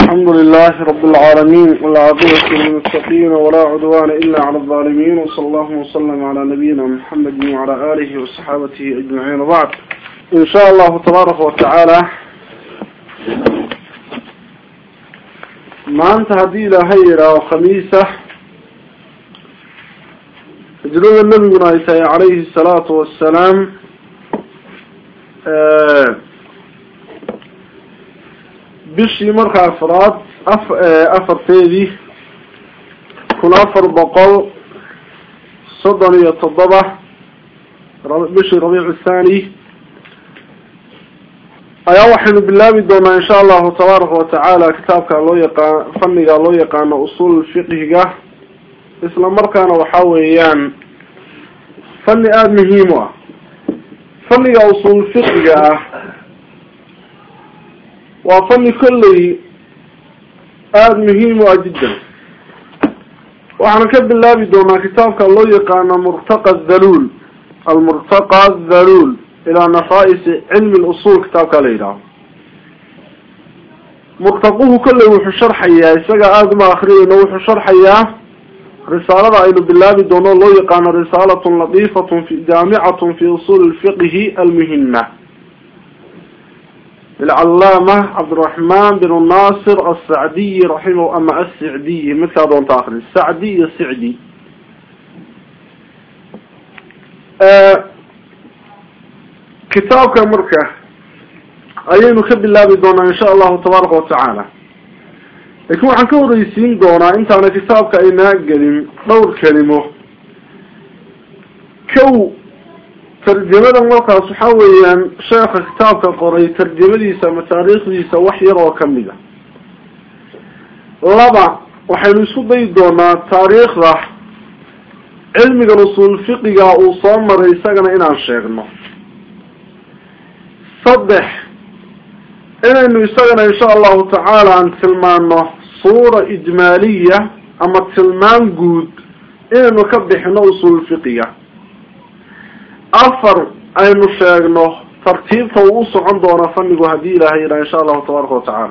الحمد لله رب العالمين والعاقبة للمتقين ولا عدوان إلا على الظالمين وصلى الله وسلم على نبينا محمد وعلى آله وصحابته أجمعين وبعد إن شاء الله تبارك وتعالى ما أنت هدي لهيرة وخميسة جلول النبي عليه الصلاة والسلام آه bishii marka afraad afarteedii kun afar boqol soddon iyo toddoba bishii rabiic thani ayaa waxaynu bilaabi doonaa insha allahu tabaaraka watacaala kitaabka loo yaqaan fanniga loo yaqaano usul fiqhiga isla markaana waxa weeyaan fanni aada muhiim u ah fanniga usul fiqhiga ah waa fanni kolley aada muhiim u ah jiddan waxaana ka bilaabi doonaa kitaabka loo yaqaano murtaqa dhaluul almurtaqa dhaluul ilaa nafaa-isi cilmi lusul kitaabka la yidhaaho murtaquhu kolley wuxuu sharxayaa isaga aada uma akriyayno wuxuu sharxayaa risaalada aynu bilaabi doono loo yaqaano risaalatun latiifatun fi jaamicatun fi usuuli lfiqhi almuhima للعلامة عبد الرحمن بن الناصر السعدي رحمه أما السعدي مثل هذا أنت آخر السعدي السعدي آه كتاب كمركة أيين نخب الله بدونا إن شاء الله تبارك وتعالى يكون عن كون رئيسين دونا انت على كتابك اينا قلم دور كلمة كو tarjamada markaas waxa weeyaan sheekha kitaabka qoray tarjamadiisa ama taariikhdiisa wax yar oo kamid a laba waxaynu isku dayi doonaa taariikhda cilmigan usul fiqiga uu soo maray isagana inaan sheegno saddex inaynu isagana insha allahu tacaala aan tilmaano suura ijmaaliya ama tilmaan guud inaynu ka bixino usul fiqiga afar aynu sheegno tartiibta uu u socon doona fannigu haddii ilaahay yidhaha insha allahu tabaaraka watacaala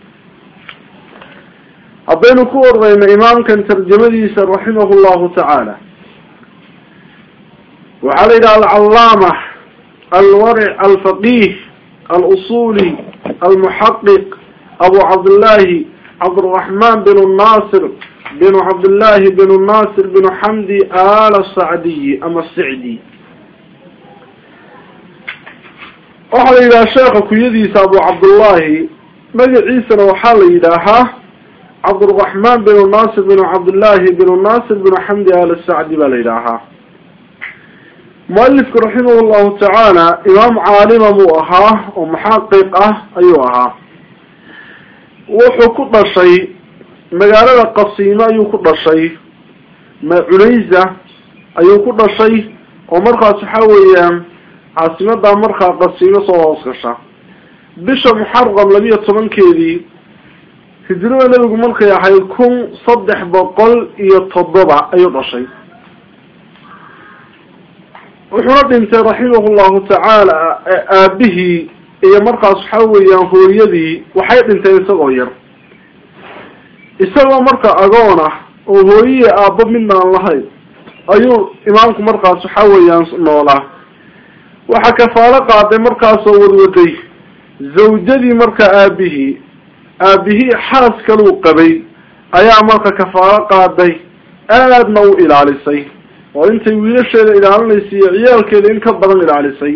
haddaynu ku ordayno imaamkan tarjamadiisa raximahu llahu tacaala waxaa la yidhaha alcallaama alwaric alfaqih alusuli almuxaqiq abu cabdillahi cabdiraxman bin naasir bin cabdillahi bin naasir bin xamdi al sacdiyi ama sicdi waxaa la yidhaha sheekha kunyadiisa abu cabdullahi magaciisana waxaa la yidhaahaa cabdiraxmaan binu naasir binu cabdillahi binu naasir binu xamdi al sacdi baa la yidhaahaa mualifku raximah llahu tacaala imaam caalima buu ahaa oo muxaqiq ah ayuu ahaa wuxuu ku dhashay magaalada qasiimo ayuu ku dhashay cunayza ayuu ku dhashay oo markaas waxa weeyaan caasimadaa markaa qasiimo soo hoos gasha bisha muxaram labiyo tobankeedii hijrada nebigu markay ahayd kun saddex boqol iyo toddoba ayuu dhashay wuxuuna dhintay raximah llahu tacaala aabihii iyo markaas waxa weeyaan hooyadii waxay dhinteen isagoo yar isagoo marka agoon ah oo hooyihi aabbo midnaan lahayn ayuu imaamku markaas waxa weeyaan noolaa waxaa kafaalo qaaday markaasoo wadwaday zawjadii marka aabihii aabihii xaas kaluu qabay ayaa marka kafaalo qaaday aadna u ilaalisay oo intay wiilasheeda ilaalinaysay iyo ciyaalkeeda in ka badan ilaalisay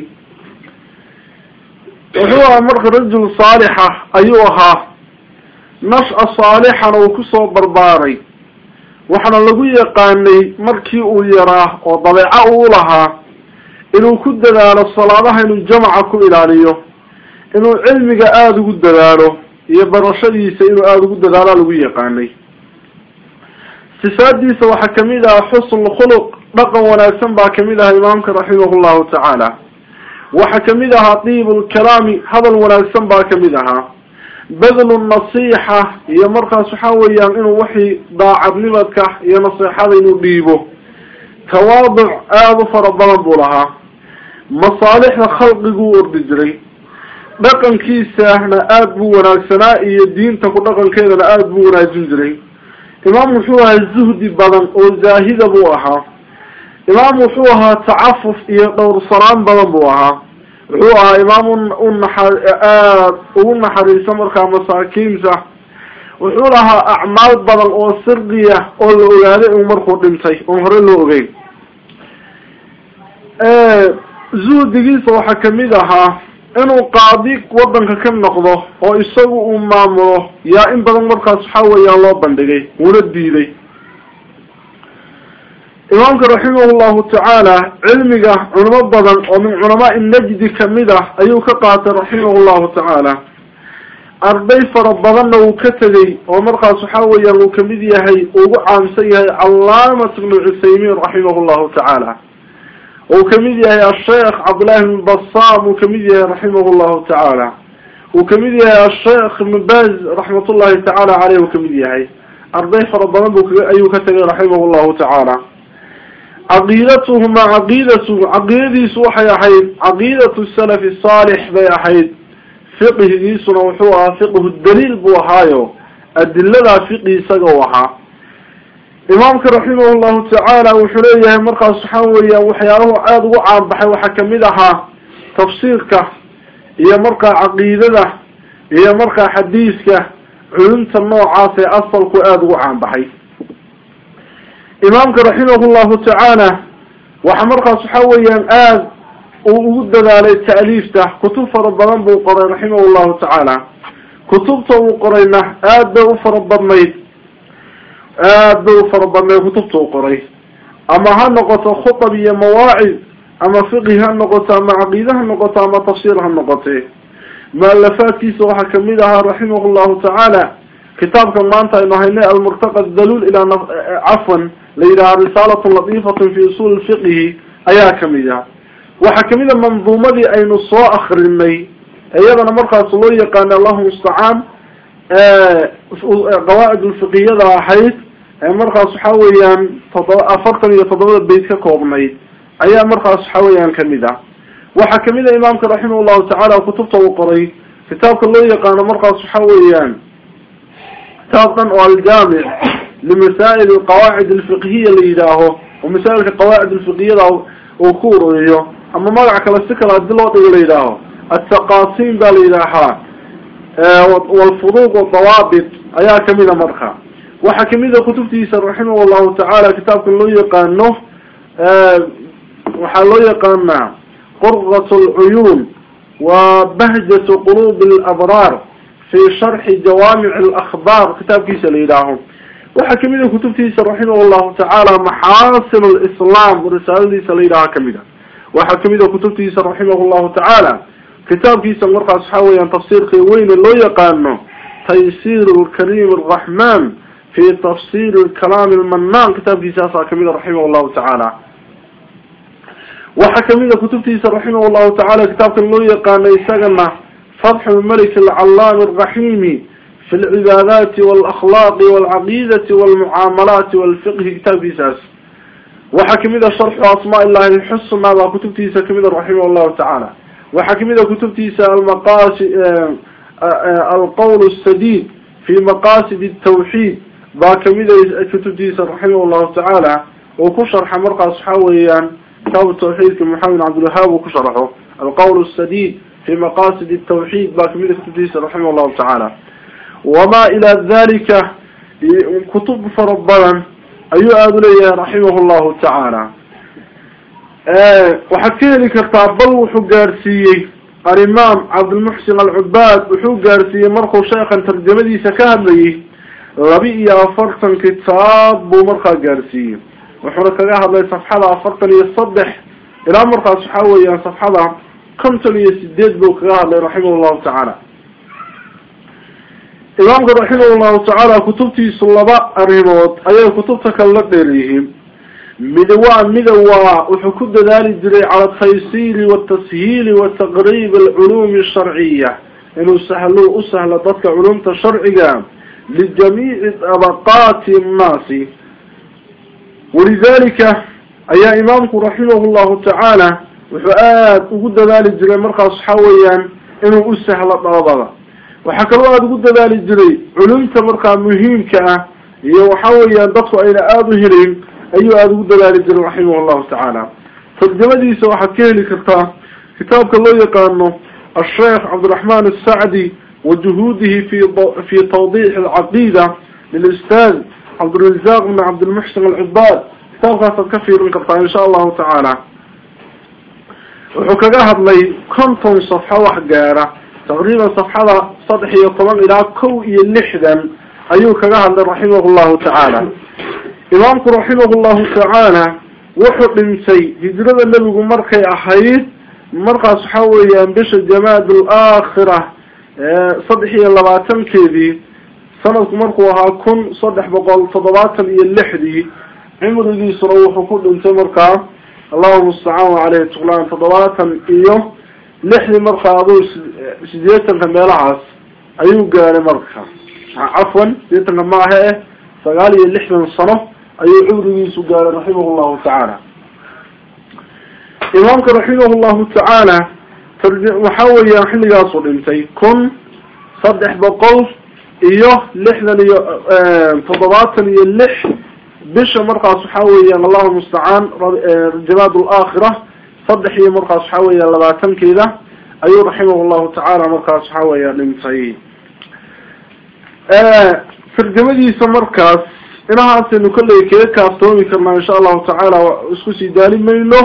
wuxuu ahaa marka rajul saalixa ayuu ahaa nash-a saalixana uu kusoo barbaaray waxaana lagu yaqaanay markii uu yaraa oo dabeeco uu lahaa inuu ku dadaalo salaadaha inuu jamaca ku ilaaliyo inuu cilmiga aada ugu dadaalo iyo barashadiisa inuu aada ugu dadaalaa lagu yaqaanay sifaadiisa waxaa kamid ah xusn khuluq dhaqan wanaagsan baa kamid aha imaamka raximah llahu tacaala waxaa kamid ahaa diib lkalaami hadal wanaagsan baa kamid ahaa badlu nasiixa iyo markaas waxa weeyaan inuu wixii daacadnimadka iyo naseexada inuu dhiibo tawaaduc aada u fara badan buu lahaa masaalixda khalqiguu ordi jiray dhaqankiisana aada buu wanaagsanaa iyo diinta ku dhaqankeedana aada buu wanaajin jiray imaam wuxuu ahaa zuhdi badan oo zaahida buu ahaa imaam wuxuu ahaa tacafuf iyo dhowrsanaan badan buu ahaa wuxuu ahaa imaam unaxa aada ugu naxariisa markaa masaakiinta wuxuu lahaa acmaal badan oo sirdiya oo la ogaaday uu markuu dhintay oon hore loo ogeyn zuhdigiisa waxaa kamid ahaa inuu qaadi wadanka ka noqdo oo isagu uu maamulo yaa in badan markaas waxa weeyaan loo bandhigay wuuna diiday imaamka raximah llahu tacaala cilmiga culamo badan oo min culamaai najdi kamid ah ayuu ka qaatay raximah llahu tacaala arday fara badanna uu ka tegay oo markaas waxa weeyaan uu kamid yahay ugu caamsan yahay calaamat ibnu cuthaymiin raximah llahu tacaala uu kamid yahay asheekh cabdillahi ibn basam uu kamid yahay raximah llahu tacaala uu kamid yahay asheekh ibn baz raxmat ullahi tacaala caleyh uu kamid yahay arday fara badan bu ayuu ka tegay raximah llahu tacaala caqiidatuhuma caqiidatu caqiidadiisu waxay ahayd caqiidatu salafi saalix bay ahayd fiqhigiisuna wuxuu ahaa fiqhu daliil buu ahaayo adiladaa fiqhi isaga u ahaa imaamka raximah llahu tacaala wuxuu leeyahay markaas waxaa weeyaan waxyaalahu aada ugu caanbaxay waxaa kamid ahaa tafsiirka iyo markaa caqiidada iyo markaa xadiiska culumta noocaas ee asalku aada ugu caanbaxay imaamka raximah llahu tacaala waxa markaas waxa weeyaan aada uu ugu dadaalay ta'liifta kutub fara badan buu qoray raximah llahu tacaala kutubta uu qorayna aada bay u fara badnayd aada bay u fara badnayd kutubta uu qoray ama ha noqoto khutab iyo mawaacid ama fiqhi ha noqoto ama caqiide ha noqoto ama tafsiir ha noqote mualafaadkiisa waxaa kamid ahaa raximah llahu tacaala kitaabka maanta aynu haynay almurtaqa daluul ilaa cafwan la yidhaha risaalatun latiifatun fi usuul fiqhi ayaa kamid ah waxaa kamid a manduumadii aynu soo akrinay iyadana markaas loo yaqaana allahu mustacaan qawaacid ulfiqiyada ahayd ee markaas waxa weeyaan toddoba afartan iyo toddobada bayt ka koobnayd ayaa markaas waxa weeyaan kamid ah waxaa kamid a imaamka raximah llahu tacaala kutubta uu qoray kitaabka loo yaqaano markaas waxa weeyaan kitaabkan oo aljaamic limasaa'il alqawaacid alfiqhiya la yidhaaho oo masaa'ilka qawaacid alfiqhiyada uu ku ururiyo ama magac kale si kale hadii loo dhigo la yidhaaho altaqasim baa la yidhaahaa walfuruuq wadawaabit ayaa kamida marka waxaa kamida kutubtiisa raximah llahu tacaala kitaabkan loo yaqaano waxaa loo yaqaanaa qurrat alcuyuun wa bahjat quluub alabraar fi sharxi jawaamic alakbaar kitaabkiisa la yidhaaho waxaa kamid a kutubtiisa raximah llahu tacaala maxaasin lislaam risaaladiisa la yidhaaha kamid a waxaa kamid a kutubtiisa raximah llahu tacaala kitaabkiisa markaas waxa weeyaan tafsiirka weyne loo yaqaano taysir lkarim araxman fi tafsir kalaam lmanaan kitaabkiisaasaa kamid a raximah llahu tacaala waxaa kamid a kutubtiisa raximah llahu tacaala kitaabkan loo yaqaano isagana fatxu malik alcalaami araximi fi lcibaadaati walakhlaaqi walcaqiidati walmucaamalaati walfiqhi kitaabkiisaas waxaa kamid a sharxu asmaa illahi alxusna baa kutubtiisa kamid a raximah llahu tacaala waxaa kamid a kutubtiisa almaqasi alqowl sadid fi maqasid tawxiid baa kamid a kutubtiisa raximah llahu tacaala uu ku sharxa markaas waxa weeyaan kitaabu tawxiidka maxamed cabdilwahaab uu ku sharxo alqowl sadid fi maqasid tawxiid baa kamid a kutubtiisa raximah llahu tacaala wama ila dalika kutub fara badan ayuu aada uleeyahay raximah llahu tacaala waxaad ka heli kartaa bal wuxuu gaadhsiiyey alimaam cabdilmuxsin alcubaad wuxuu gaadhsiiyey markuu sheekhan tarjamadiisa ka hadlayay laba iyo afartan kitaab buu markaa gaadhsiiyey wuxuuna kaga hadlay safxada afartan iyo saddex ilaa markaas waxa weeyaan safxada konton iyo sideed buu kaga hadlay raximah llahu tacaala imaamka raximah llahu tacaala kutubtiisu laba arrimood ayay kutubta kale la dheer yihiin mid waa mida waa wuxuu ku dadaali jiray cala taysiri watashiili wa taqriib alculuumi asharciya inuu sahlo u sahlo dadka culumta sharciga lijamiici dabaqaati annaasi walidalika ayaa imaamku raximah llahu tacaala wuxuu aada ugu dadaali jiray markaas waxa weeyaan inuu u sahlo dhalabada waxaa kaloo aada ugu dadaali jiray culumta markaa muhiimka ah iyo waxa weeyaan dadku ayna aada u helayn ayuu aada ugu dadaali jiray raximah llahu tacaala tarjamadiisa waxaad ka heli kartaa kitaabka loo yaqaano asheekh cabdiraxman asacdi wa juhuudihi fi fi tawdix alcaqiida lilustad cabdirazaq bn cabdilmuxsin alcibaad kitaabkaasaad ka fiirin kartaa insha allahu tacaala wuxuu kaga hadlay konton safxo wax gaara taqriiban safxada saddex iyo toban ilaa kow iyo lixdan ayuu kaga hadlay raximah llahu tacaala imaamku raximah llahu tacaala wuxuu dhintay hijrada nebigu markay ahayd markaas waxa weeyaan bisha jamaad alaakhira saddex iyo labaatankeedii sanadku markuu ahaa kun saddex boqol toddobaatan iyo lixdii cimrigiisuna wuxuu ku dhintay markaa allahu mustacaan caleyhi tuqlaan toddobaatan iyo lixdii markaa aduu sideetanka meelahaas ayuu gaaray marka cafwan sideetanka maaha eh sagaal iyo lixdan sano ayuu cumrigiisu gaaray raximah llahu tacaala imaamka raximah llahu tacaala waxa weeyaan xilligaasuu dhintay kun saddex boqol iyo lixdan iyo toddobaatan iyo lix bisha markaas waxa weeyaan allahu mustacaan jamaad alaakhira saddex iyo markaas waxa weeyaan labaatankeeda ayuu raximah llahu tacaala markaas waxa weeyaan dhintay tarjamadiisa markaas inahaasaynu kolley kaga kaaftoomi karnaa insha allahu tacaala isku sii daali mayno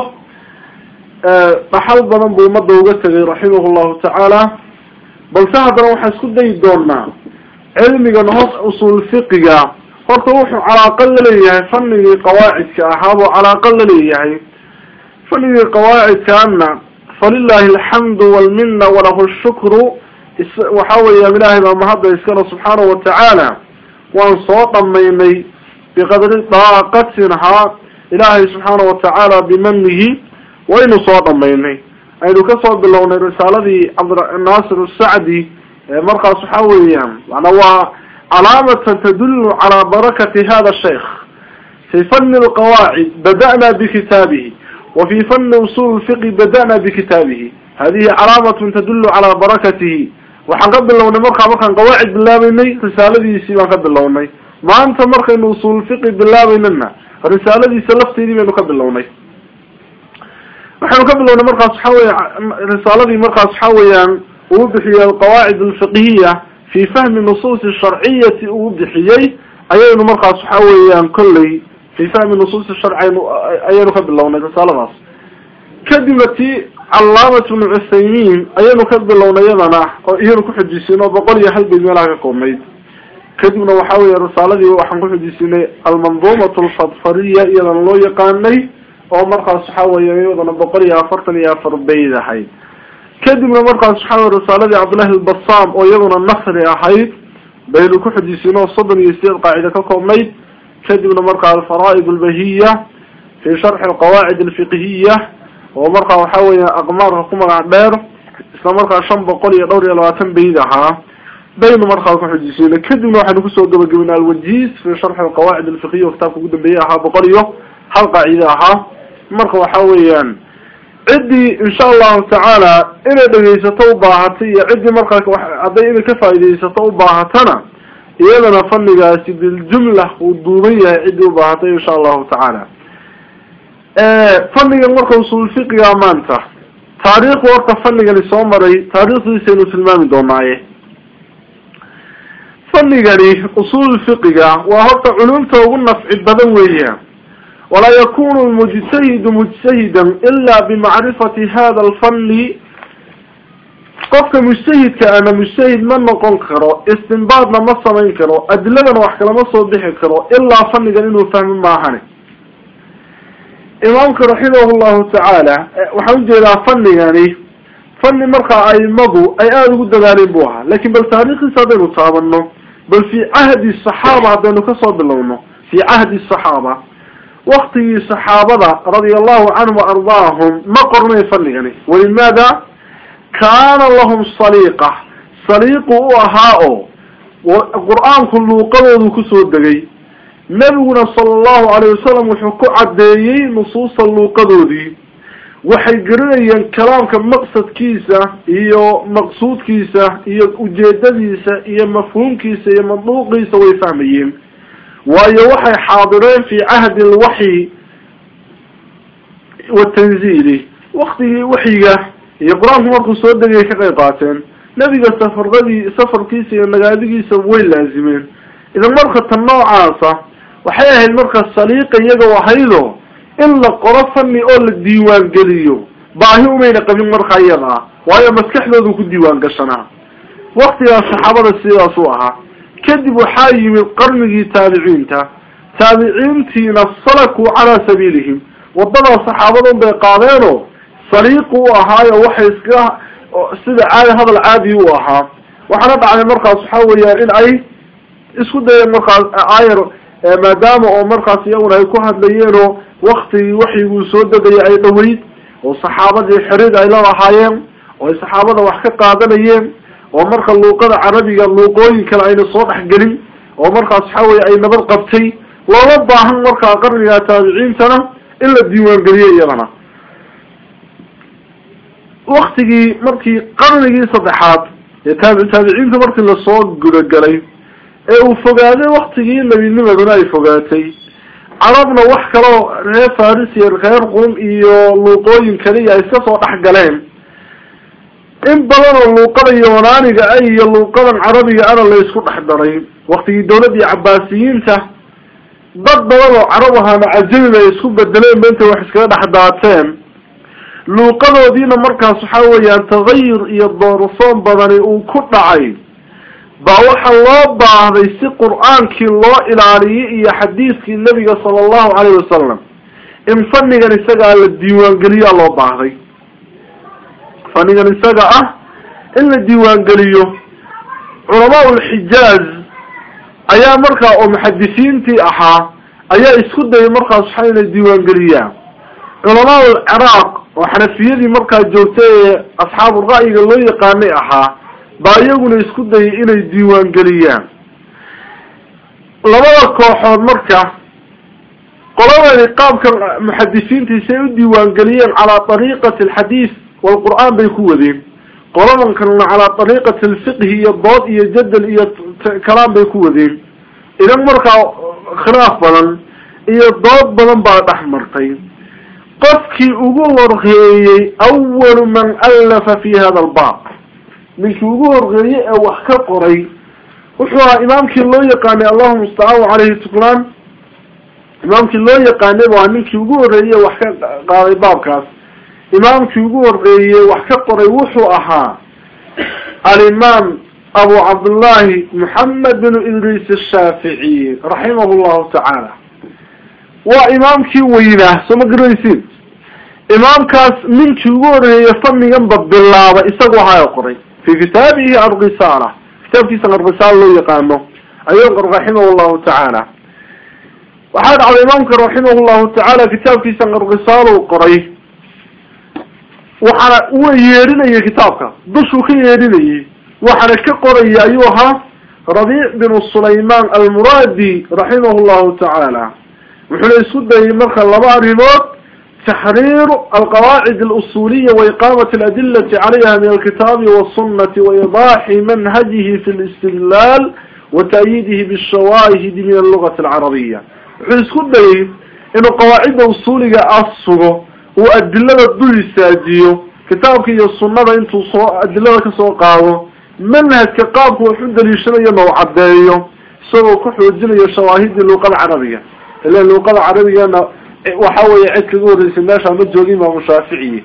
dhaxal badan buu ummadda uga tegay raximah llahu tacaala balse haddana waxaan isku dayi doonaa cilmigan hoos usuul fiqiga horta wuxuu calaaqa laleeyahay fanigii qawaacidka ahaabuu calaaqa laleeyahay fanigii qawaacidkaana falilahi alxamdu walmina walahu shukru waxa weeyaan ilaahay baa mahadda iskale subxaanahu watacaala waan soo dhamaynay biqadri daaqatinhaa ilaahay subxaana watacaala bimanihi waynu soo dhamaynay aynu kasoo bilownay risaaladii cabdinaasir asacdi markaas waxa weeyaan mana waa calaamatan tadulu calaa barakati hada sheikh fi fani lqawaacid bada'na bikitaabihi wa fi fani usul lfiqi bada'na bikitaabihi hadihi calaamatun tadulu calaa barakatihi waxaan ka bilownay markaa markaan qawaacid bilaabeynay risaaladiisii baan ka bilownay maanta markaynu usul fiqi bilaabeynana risaaladiisa lafteedii baynu ka bilownay waxaynu ka bilownay markaas waxa weya risaaladii markaas waxa weeyaan uu bixiyey alqawaacid alfiqhiya fi fahmi nusuusi sharciyati uu bixiyey ayaynu markaas waxa weeyaan kolley fi fahmi nusuusi sharci ayaynu ka bilownay risaaladaas kadibna ti calaamat bnu cuthaymiin ayaynu ka bilownay iyadana oo iyanu kuxujisinay oo boqol iyo hal bayd meelaha ka koobnayd kadibna waxa weya risaaladii waxaan kuxujisinay almanduumat alfadfariya iyadana loo yaqaanay oo markaas waxa weya iyadana boqol iyo afartan iyo afar bayd ahayd kadibna markaas waxa wey risaaladii cabdillahi albasaam oo iyaduna nasri ahayd baynu kuxujisino oo soddon iyo sideed qaacida ka koobnayd kadibna markaa alfaraa'id albahiya fi sharxi alqawaacid alfiqhiya oo markaa waxa weya aqmaarka ku magac dheer isla markaa shan boqol iyo dhowr iyo labaatan bayd ahaa baynu markaa kuxujisina kadibna waxaynu kusoo gabagabinay alwajiz fi sharxi alqawaacid alfiqhiya oo kitaabka ugu dambeeyey ahaa boqol iyo hal qaacide ahaa marka waxa weeyaan ciddii insha allahu tacaala inay dhegaysato ubaahatay iyo ciddii markaa hadday inay ka faaidaysato ubaahatana iyadana fanigaasi biljumla uu duuban yahay ciddii ubaahatay insha allahu tacaala fanigan marka usul fiqiga maanta taariikhdu horta fanigani soo maray taariikhdiisaynu tilmaami doonaaye fanigani usul fiqiga waa horta culumta ugu nafci badan weeya walaa yakunu lmujtahidu mujtahidan ila bimacrifati hada alfani qofka mujtahidka ana mujtahid ma noqon karo istinbaadna ma samayn karo adiladana wax kalama soo bixi karo ilaa fanigan inuu fahmo maahane imaamka raximah llahu tacaala waxaan ujeedaa fanigani fani markaa aimadu ay aada ugu dadaaleen bu ahaa lakin bal taariikhiisa haddaynu taabano bal fi cahdi saxaaba haddaynu kasoo bilowno fi cahdi saxaaba waktigii saxaabada radia allahu canhum waardaahum ma qornay fanigani walimaada kaana lahum saliiqa saliiqu u ahaa oo qur-aanku luuqadoodu kusoo degay nebiguna sala allahu alayh wasalam wuxuu ku caddeeyey nusuusta luuqadoodii waxay garanayeen kalaamka maqsadkiisa iyo maqsuudkiisa iyo ujeedadiisa iyo mafhuumkiisa iyo manduuqiisa way fahmayeen waayo waxay xaadireen fi cahdi alwaxyi watanziili waktigii waxyiga iyo qur-aanku markuu soo degayay ka qayb qaateen nebiga safaradii safarkiisa iyo nagaadigiisa way laazimeen idan marka tan noocaasa waxay ahayd marka saliiqa iyaga ahaydo in la qoro fani oo la diiwaan geliyo baahi umayna qabin marka iyada ah waayo maskaxdoodu ku diiwaan gashanaa waktigaas saxaabada sidaas u ahaa kadib waxaa yimid qarnigii taabiciinta taabiciintiina salakuu calaa sabiilihim waddadaa saxaabadun bay qaadeenoo saliiqu u ahaayo waxay iska sida caadi hadal caadi u ahaa waxaana dhacday markaas waxa weeyaan in ay isku dayeen markaas ayar maadaama oo markaas iyaguna ay ku hadlayeenoo waktigii waxyiguu soo degaya ay dhaweyd oo saxaabadii xiriid ay la lahaayeen oo ay saxaabada wax ka qaadanayeen oo marka luuqada carabiga luuqooyin kale ayna soo dhexgelin oo markaas waxa weye ay nabad qabtay loola baahan markaa qarniga taabiciintana in la diiwaangeliyo iyadana waktigii markii qarnigii saddexaad ee taabi taabiciinta markii lasoo gudagelay ee uu fogaaday waktigii nebinimaduna ay fogaatay carabna wax kaloo reer faris iyo reer qum iyo luuqooyin kaliya ay iska soo dhex galeen in badan oo luuqada yunaaniga ah iyo luuqadan carabiga ana la isku dhex daray waktigii dawladdii cabaasiyiinta dad badan oo carab ahaana cajamiba ay isku bedeleen ba intay wax iskaga dhex daateen luuqadoodiina markaas waxa weeyaan tagayur iyo doorsoon badani uu ku dhacay baa waxaa loo baahday si qur-aankii loo ilaaliyay iyo xadiiskii nebiga sala allahu calayhi wasalam in fanigan isagaa la diiwaangeliyaa loo baahday fanigan isaga ah in la diiwaangeliyo culamaa ulxijaaz ayaa markaa oo muxadisiintii ahaa ayaa isku dayay markaas waxa inay diiwaangeliyaan culamaa ulciraaq oo xanafiyadii markaa joogtay ee asxaabu ra'yiga loo yaqaanay ahaa baa iyaguna isku dayay inay diiwaangeliyaan labada kooxood marka qoladani qaabka muxadisiintiisa ay u diiwaangeliyeen calaa ariiqati alxadiis walqur'aan bay ku wadeen qoladan kalena calaa ariiqati alfiqhi iyo dood iyo jadal iyo kalaam bay ku wadeen idan markaa khilaaf badan iyo dood badan baa dhex martay qofkii ugu horreeyey awalu man allafa fi hada albaab ninkii ugu horreeyey ee wax ka qoray wuxuu ahaa imaamkii loo yaqaanay allahuma mustacaan caleyhi tuklaan imaamkii loo yaqaanay bu ahaa ninkii ugu horreeyey wax ka qaaday baabkaas imaamkii ugu horreeyey wax ka qoray wuxuu ahaa alimaam abu cabdullahi moxamed bin idriis ashaaficiy raximah llahu tacaala waa imaamkii weynaa soo ma garanaysiin imaamkaas ninkii ugu horreeyey faniganba bilaaba isagu ahaa qoray fi kitaabihi alrisaala kitaabkiisa alrisaala loo yaqaano ayuu raximah llahu tacaala waxaa dhacday imaamka raximah llahu tacaala kitaabkiisa alrisaala qoray waxaana uu yeedhinayay kitaabka dushuu ka yeedhinayay waxaana ka qoraya ayuu ahaa rabiic bin sulayman almuraadi raximah llahu tacaala wuxuuna isku dayay marka laba arrimood تحرير القواعد الأصولية وإقامة الأدلة عليها من الكتاب والسنة وإيضاح منهجه في الاستدلال وتأييده بالشواهد من اللغة العربية حيث لي إنه قواعد أصولية أصله وأدلة الدل السادية كتابك يا السنة انتو أدلة كسوقاوه منهج كقابك وحد ليشنية موعدية سوى كحو الدنيا شواهد اللغة العربية إلا اللغة العربية أنا waxa weeye cid kaga horreysay meesha ma joogin imaamu shaaficiyi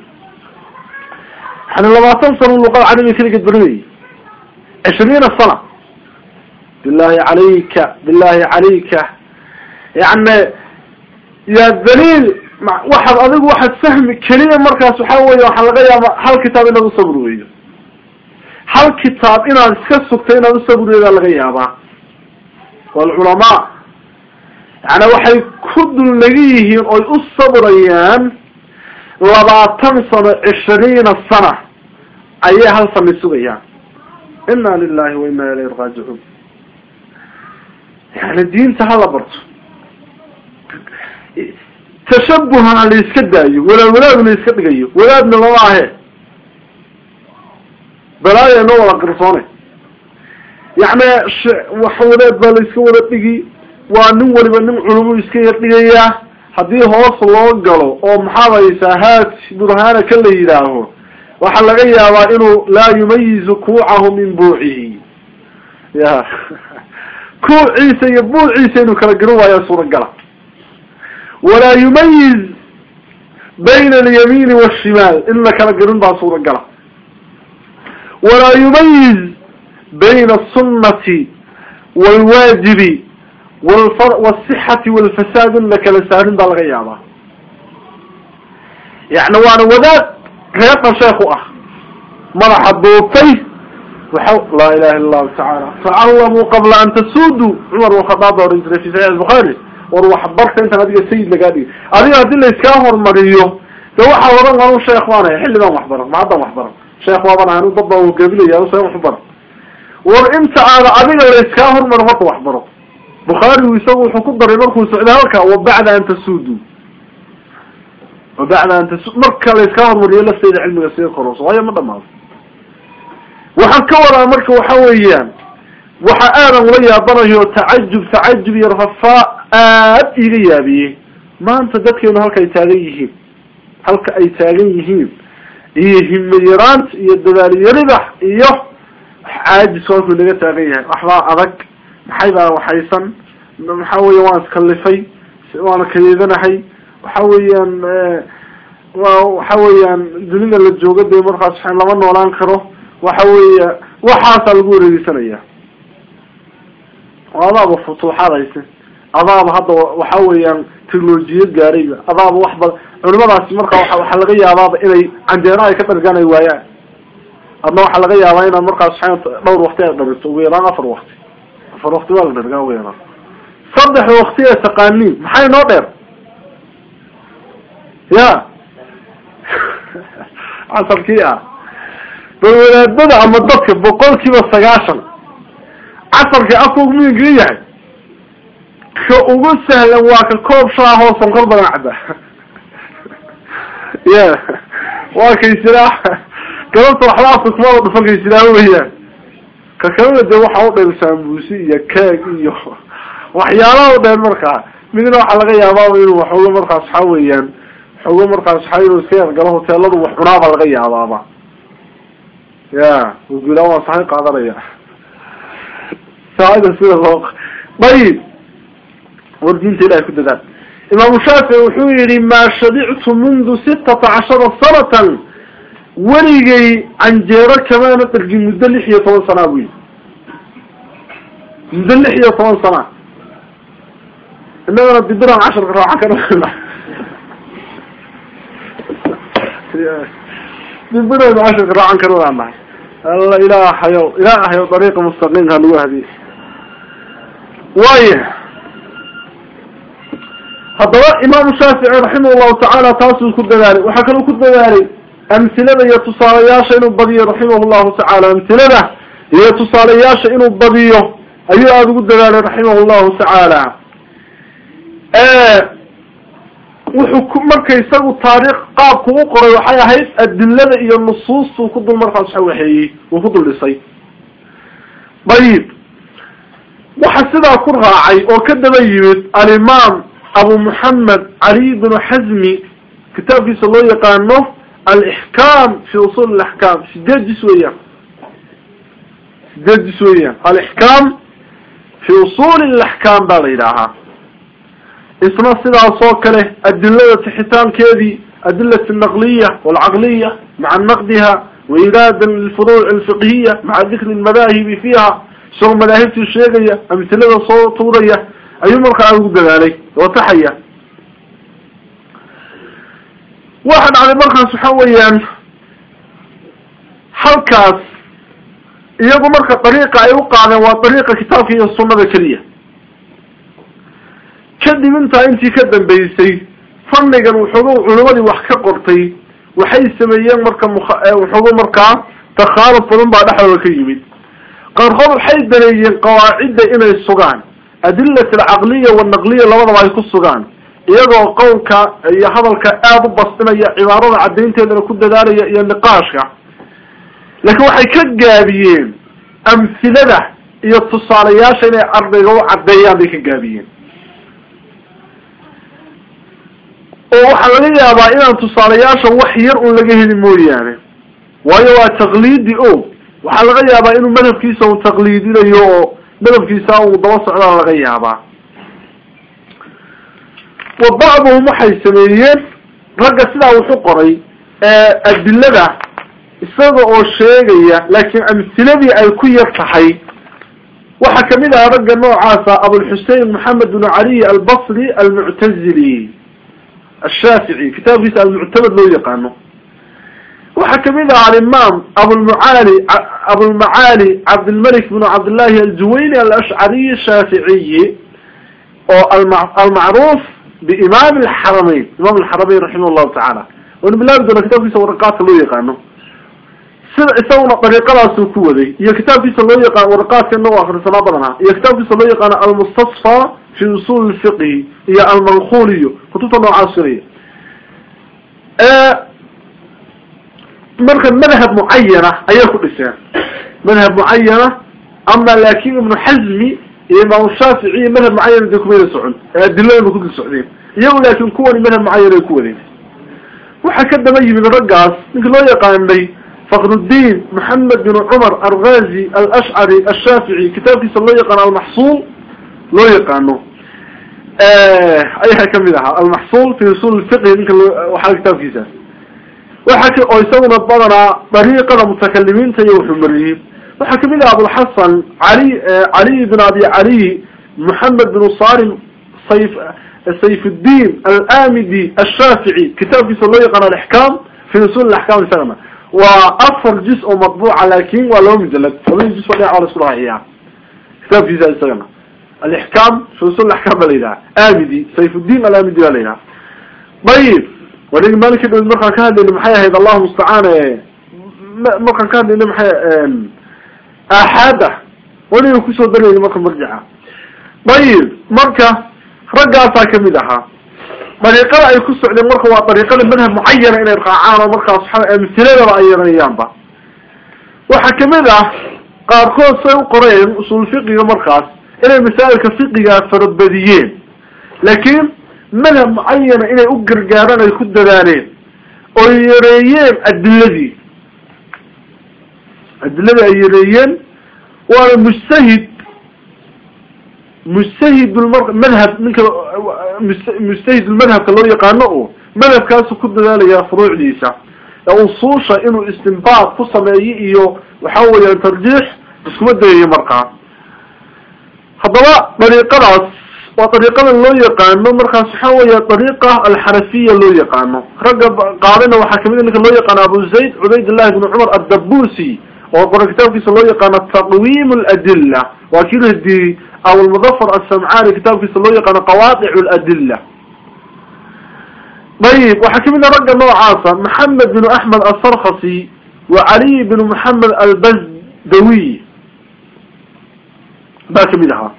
waxaana labaatan sano luqada carabiga keligeed barinayay cishriina sana billahi calayka billahi calayka yani ya daliil waxaad adigu waxaad fahmi keliya markaas waxa weeye waxaa laga yaaba hal kitaab inaad usabri weydo hal kitaab inaad iska sugta inaad usabri weydaa laga yaabaa walculamaa yani waxay ku dullaga yihiin oy u sabrayaan labaatan sano cishriina sana ayay hal sani sugayaan ina lilahi wa ina ilayhi raajicuun yani diinta hala barto tashabuha la iska daayo walaad walaad la iska dhigayo walaadna lama ahe balaaya noo wada qarsoone yacni wax wadaad baa la iska wada dhigi waa nin waliba nin culumu iska yar dhigayaa haddii hoos loo galo oo maxaad haysaa haat burhaana ka la yidhaaho waxaa laga yaabaa inuu laa yumayizu kuucahu min buucihi ya kuuciisa iyo buuciisa inuu kala garan waayaa suuragala walaa yumayiz bayna alyamiini waashimaal in la kala garin baa suuragala walaa yumayiz bayna aلsunnati wاlwaajibi wاsixati wاlfasaad in la kala saarin baa laga yaabaa yani waana wadaad reeqan sheekh u ah madaxa duubtay waxa laa ilaha illa allahu tacaala tacallamuu qabla an tasuuduu cumar bin khadaab baa ohan jiray fi saxiix albukhaari war waxbarka intaan adiga sayid lagaa dhigi adiga haddii laiskaa hormariyo de waxaa oran anu sheekh baan ahay xilligan waxbaran ma haddan waxbaran sheekh waaban ahay anu dad baa gabilaya anu see waxbaran war inta aada adiga laiskaa hormaro horta waxbaro bukhaarigu isagu wuxuu ku daray markuu socday halka wa bacda an tasuuduu wa bacda an tasu marka laiskaa hormariyo lafteeda cilmiga sii kororso waayo ma dhamaado waxaan ka wadaa marka waxa weeyaan waxa aadan ula yaabanayo tacajub tacajub iyo rafaa aad iga yaabiyey maanta dadkeenu halka ay taagan yihiin halka ay taagan yihiin iyo himayaraanta iyo dadaalyarida iyo caajis halkuu naga taagan yahay waxbaa adag maxay baa waxaysan waxa weya waan iskalifay waana kayeedanahay waxa weeyaan wa waxa weeyaan dunida la jooga dee markaas lama noolaan karo waxa weya waxaasaa lagu wareegeysanaya adaaba futuuxaad hayse adaaba hadda waxa weeyaan technolojiyad gaarayba adaaba wax bad culimadaasi marka wa waxaa laga yaabaaba inay canjeera ay ka dhargaan ay waayaan adna waxaa laga yaabaa inaad markaas dhowr wakti ay dhabirto ugu yaraan afar wakti afar wakti waa la dhargaan ugu yaraan saddex wakti ee taqaaniin maxay noo dheer ya casarkii ah bal wadaadada ama dadka boqol kiiba sagaashan casarka afku miinkaga yahay ka ugu sahlan waa ka koob shaahoo sonkor badan cadda ya waa kaysiraa galabta waxba afka kumada dhufan kaysiraa weyaan ka kalena de waxa u dheer saambuusi iyo keeg iyo waxyaalaha u dheer markaa midna waxaa laga yaabaaba inuu waxooga markaas waxa weeyaan waxooga markaas waxa inuu iska yargalo hoteeladu wax cunaaba laga yaabaaba ya guulaan waa saxay qaadanaya saacida sida loo ayib war diinta ilahay ku dadaal imaamu shaafici wuxuu yihi maa shabictu mundu sitata cashara sanatan weligay canjeero kamaana dhargin muddo lix iyo toban sanaa bu yii muddo lix iyo toban sana inagana dibiran casharka raacan kana dibiran casharka raacan kana nahay alla ilaahayo ilaahayo dariiqa mustaqiimka nagu hadiye waaya haddaba imaamu shaafici raximah llahu tacaala taasuu ku dadaalay waxaa kaloo ku dadaalay amhilada iyo tusaalayaasha inuu badiyo raximah llahu tacaala amhilada iyo tusaalayaasha inuu badiyo ayuu aada ugu dadaalay raximah llahu tacaala wuxuu ku marka isagu taariikh qaabku u qoray waxay ahayd adilada iyo nusuustuu ku dul markaas waxa waxeeyey uu ku dul dhisay ayib waxa sidaa ku raacay oo ka daba yimid alimaam abu moxamed cali bnu xazmi kitaabkiisa loo yaqaano alixkaam fi usul alaxkaam sideed jis weeyaan sideed jis weeyaan alixkaam fi usuli alaxkaam baa la yidhaahaa isna sidaas oo kale adilada tixitaankeedii adilati naqliya walcaqliya maca naqdiha wairaadan lilfuruuc alfiqhiya maca dikri lmadaahibi fiiha isagoo madaahibtii sheegaya amtilada soo tuuraya ayuu markaa ugu dadaalay oo taxaya waxa dhacday markaas waxa weeyaan halkaas iyagu marka dariiqa ay u qaadeen waa dariiqa kitaabka iyo sunnada keliya kadib intaa intii ka dambeysay fannigan wuxuuga culimadii wax ka qortay waxay sameeyeen marka mwaxuuga markaa takhaaluf badan baa dhexdooda ka yimid qaarkood waxay daneeyeen qawaacidda inay sugaan adilat alcaqliya walnaqliya labadaba ay ku sugaan iyagoo qowlka iyo hadalka aada u bastinaya cibaarada caddaynteedana ku dadaalaya iyo niqaashka laakiin waxay ka gaabiyeen amhilada iyo tusaalayaasha inay ardayga u caddeeyaan bay ka gaabiyeen oo waxaa laga yaabaa inaan tusaalayaasha wax yar un laga heli mooyaane waayo waa taqliidi o waxaa laga yaabaa inuu madhabkiisa un taqliidinayo oo madhabkiisa uu daba socdaan laga yaabaa wa bacduhum waxay sameeyeen ragga sidaa wuxu qoray adilada isaga oo sheegaya laakiin amhiladii ay ku yar tahay waxaa kamid aha ragga noocaasa abulxusein maxamed bn cali albasri almuctazili ashaafici kitaabkiisa almuctamad loo yaqaano waxaa kamid aha alimaam abulmucaali abulmacaali cabdilmalik bn cabdillahi aljuwayni alashcariy shaaficiyi oo almacruuf biimaam alxaramayn imaam alxaramayn raximah llahu tacaala waynu bilaabi doona kitabkiisa waraqaadka loo yaqaano sida isaguna dariiqadaasuu ku waday iyo kitaabkiisa loo yaqaano waraqaadkana u akrisanaa badanaa iyo kitaabkiisa loo yaqaano almustasfa fi usul lfiqhi iyo almankhul iyo kutubta noocaas filaya marka madhab mucayana ayay ku dhiseen madhab mucayana ama laakin ibnu xazmi iyo imaam shaafici iyo madhab mucayan de kumayna socon ee adiladaba kudul socdeen iyagu laakin kuwani madhab mucayan ay ku wadeen waxaa ka daba yimid raggaas ninka loo yaqaanay fakrudiin maxamed bin cumar alghazi alashcari ashaafici kitaabkiisa loo yaqaano almaxsuul loo yaqaano ayaa kamid ahaa almaxsuul fi usul fiqhi ninka waxaa kitaabkiisa waxa oo isaguna badanaa dariiqada mutakalimiinta iyo wuxuu mariyey waxaa kamid ah abulxasan cali caliy bin abi caliy moxamed bin salim sayf sayfuddiin alamidi ashaafici kitaabkiisa loo yaqaano alixkaam fi usul axkaam isagana waa afar juz oo matbuuca laakin waa laba mujalad labadi juz waa dhinac waa la isku rahaciyaa kitaabkiisa isagana alixkaam fi usul axkaam ba la yidhaha amidi sayfuddiin alamidi ba la yidhaha ayib wanig maalinka dhow markaan ka hadlayna maxay ahayd allahu mustacaan markaan ka hadlayna maxay aaxaada waniga kusoo darayna marka marjica ayib marka raggaasaa kamid ahaa dariiqada ay ku socdeen marka waa dariiqada madhab mucayana inay raacaan oo markaas waa amhiladaba ay yarayaanba waxaa kamid ah qaarkood say u qoreen usul fiqiga markaas inay masaa'ilka fiqiga farabadiyeen laakiin madhab mucayana inay u gargaaraan ay ku dadaaleen oo yareeyeen adiladii adiladii ay yareeyeen waana mujtahid mujtahid madhab ninka mujtahid madhabka loo yaqaano o madhabkaasu ku dadaalaya furuucdiisa ee usuusha inuu istinbaad ku sameeyo iyo waxa weeyaan tarjiix iskuma dayayo markaa haddaba dariiqadaas waa dariiqada loo yaqaano markaas waxa weya dariiqa alxanafiya loo yaqaano ragga qaadayna waxaa kamid ninka loo yaqaano abu zayd cubaydillahi bn cumar addabusi oo qora kitaabkiisa loo yaqaano taqwiim ladila waa kii radiyey abulmudafar asamcani kitaabkiisa loo yaqaano qawaadic ladila ayib waxaa kamid a ragga noocaasa maxamed bin axmed asarkhasi wa caliy bin maxamed albazdawi baa kamid ahaa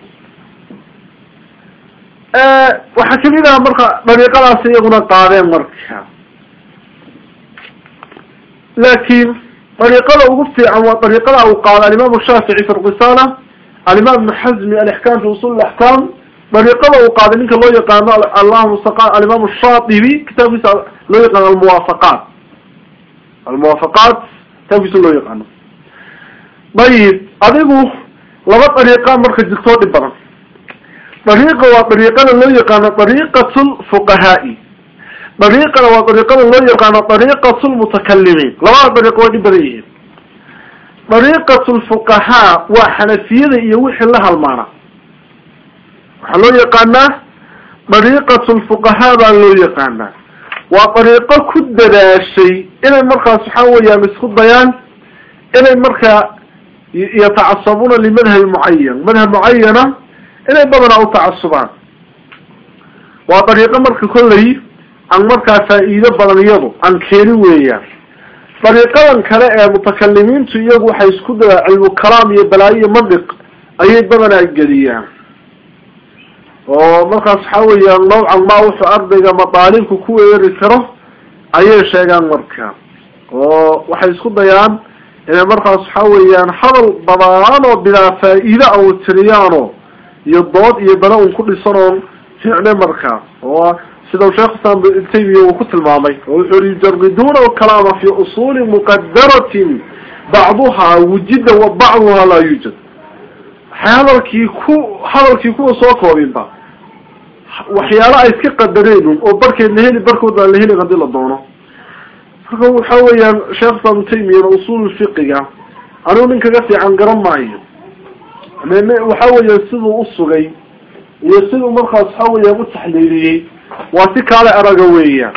waxaa kamid aha marka dariiqadaas iyaguna qaadeen marka laakin dariiqada ugu fiican waa dariiqada uu qaada alimaam shaafici fi risala alimaam ibn xazmi alixkam fi usul axkam dariiqada uu qaaday ninka loo yaqaano allahuma alimaam shaatibi kitaabkiisa loo yaqaano almuwaafaqaat almuwaafaqaat kitaabkiisa loo yaqaano ayib adigu laba dariiqa marka jirtoo dhib badan dariiqa waa dariiqada loo yaqaano dariiqat lfuqahaai dariiqana waa dariiqada loo yaqaano dariiqat lmutakalimiin labada dariiqo way dhib badan yihiin dariiqat lfuqahaa waa xanafiyada iyo wixii la halmaana waxaa loo yaqaanaa dariiqat lfuqahaa baa loo yaqaanaa waa dariiqo ku dadaashay inay markaas waxa weeyaan isku dayaan inay markaa yatacasabuuna limadhabi mucayan madhab mucayana inay badanaa u tacasubaan waa dariiqo marka kolley aan markaa faa-iido badan iyadu aan keeni weeyaan dariiqadan kale ee mutakalimiintu iyagu waxay isku dayaa cilmu kalaam iyo balaayo iyo mandiq ayay badanaa geliyaan oo markaas waxa weeyaan nawcan ma wuxuu ardayga madaalibku ku weerari karo ayay sheegaan marka oo waxay isku dayaan inay markaas waxa weeyaan hadal badaan oo bilaa faa-iide a u tiriyaano iyo dood iyo bala un ku dhisan oon fiicne markaa oo sida sheekh islam ibn taymiya uu ku tilmaamay oo wuxuu yihi yujariduna alkalaama fi usuli muqadaratin bacduha wujida wa bacduha laa yuujad waxay hadalkii ku hadalkii kuwa soo koobinba waxyaalo ay iska qadareen oo barkeed la heli barkood aan la helin hadii la doono marka waxa weeyaan sheekh islam ibn taymiyana usul fiqiga anigu nin kaga fiican garan maayo waxa weeya siduu usugay iyo siduu markaas waxa weeyaan u taxliiliyey waa si kaale araga weeyaan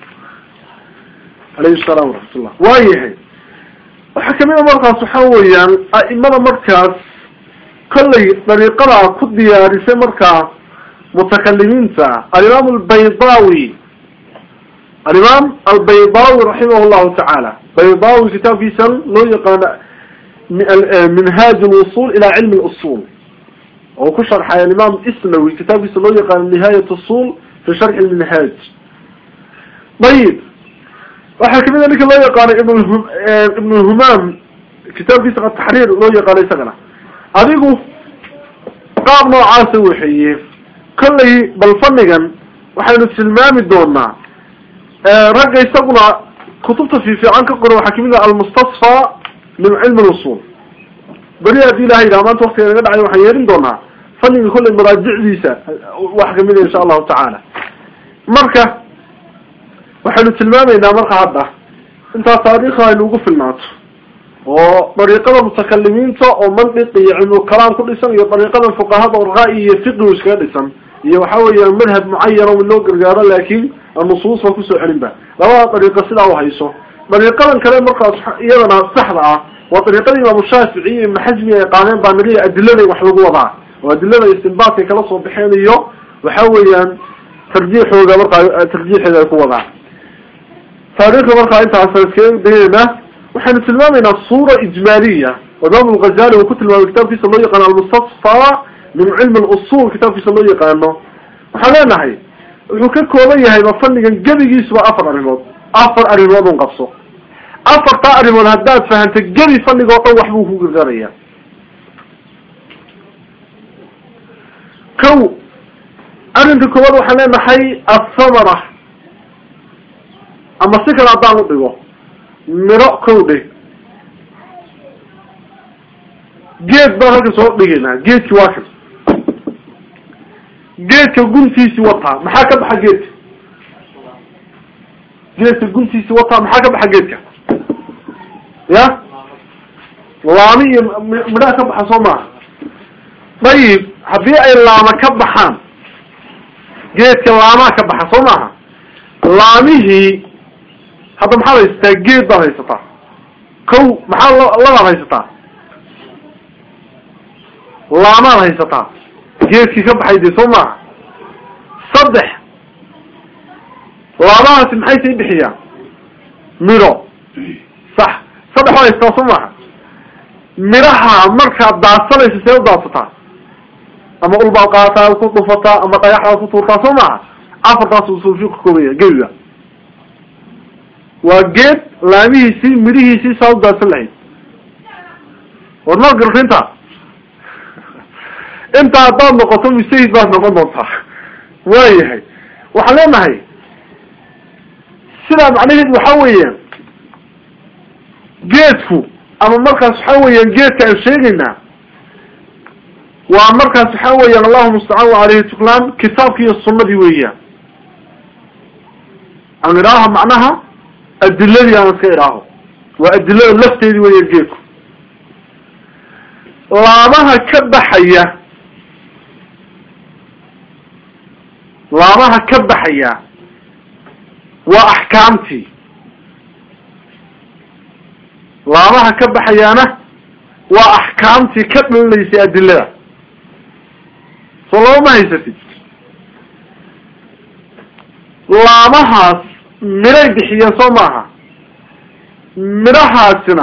alayhi salaam waraxmatullah waayahay waxaa kamid a markaas waxa weeyaan a'imada markaas kollay dariiqada ku diyaarisay markaa mutakalimiinta alimaam albaydawi alimaam albaydawi raximah llahu tacaala baydawi kitaabkiisa loo yaqaano minhaaj lwusul ila cilmi lusul oo ku sharxay alimaam isnawi kitaabkiisa loo yaqaano nihaayat usul fi sharxi lminhaaj ayib waxaa kamid a ninka loo yaqaano ibn ibn humam kitaabkiisa ataxriir loo yaqaano isagana adigu qaab noocaasa waxeeye kollay bal fanigan waxaynu tilmaami doonaa ragga isaguna kutubta fiifiican ka qoran waxaa kamid ah almustasfa min cilmi lusul beri haddii ilaha yidhaha maanta waktiga naga dhacay waxaan yeerin doonaa faniga kollay maraajicdiisa wax kamid a insha allahu tacaala marka waxaynu tilmaamaynaa marka hadda intaas taariikha aynu ugu filnaato oo dariiqada mutakalimiinta oo mandiq iyo cilmulkalaam ku dhisan iyo dariiqada fuqahada oo ra-y iyo fiqigu iskaga dhisan iyo waxa weeyaan madhab mucayana in loo gargaaro laakin nusuus ba kusoo celin ba labada dariiqa sidaa uhayso dariiqadan kale markaas iyadana saxda ah waa dariiqada imaamu shaafici iyo ibnu xasmi ay qaadeen baa naliya adilada wax lagu wadaa oo adilada istinbaadkay kala soo baxeen iyo waxa weeyaan tarjiixooga markaa tarjiixeeda ay ku wadaan taariikhda markaa intaas iskaga dayeynaa waxaynu tilmaamaynaa suura ijmaaliya oo imaam lghazali uu ku tilmaamay kitaabkiisa loo yaqaano almustasfa min cilmi lusul kitaabkiisa loo yaqaano waxaan leenahay wuxuu ka kooban yahay ba fanigan gebigiisuba afar arrimood afar arrimood un qabso afartaa arrimood haddaad fahantay gebi faniga o dhan waxbuu ku gargaraya kow arrinka koowaad waxaan leenahay athamara ama si kale haddaan u dhigo miro kow dhe geed baan halka soo dhigaynaa geedki waa kan geedka guntiisi wataa maxaa ka baxa geedka geedka guntiisi wataa maxaa ka baxa geedka ya laami iyo midhaha ka baxa soo maaha dayib haddii ay laama ka baxaan geedka laamaa ka baxa soo maaha laamihii hadda maxaad haysataa geed baad haysataa kow maxaa labaad haysataa laamaad haysataa geedkii ka baxay dee soo maaha saddex laamahaasi maxay sii bixiyaan midho sax saddex waa haysataa soo maaha midhaha markaad daadsanayso see u daadsataa ama ulbaad qaataad ku dhufataa ama dhagaxdaad ku tuurtaa soo maaha afartaas usulfiu ka koobaya gebiga waa geed laamihiisii midhihiisii saa u daadsan lahayd war ma garta intaa intaa haddaad noqoto mustahid baad noqon doontaa waayahay waxaan leenahay sidaa macnaheedu waxa weeyaan geedku ama markaas waxa weeyaan geedka aan sheegaynaa waa markaas waxa weeyaan allahu mustacaan wa aleyhi tuklaan kitaabki iyo sunadii weeyaan aan idhaaho macnaha adiladii aan iska idhaaho waa adilada lafteedii weeyaan geedku laamaha ka baxaya laamaha ka baxaya waa axkaamtii laamaha ka baxayaana waa axkaamtii ka dhalinaysay adilada soo labama haysatid laamahaas midhay bixiyeen soo maaha midhahaasina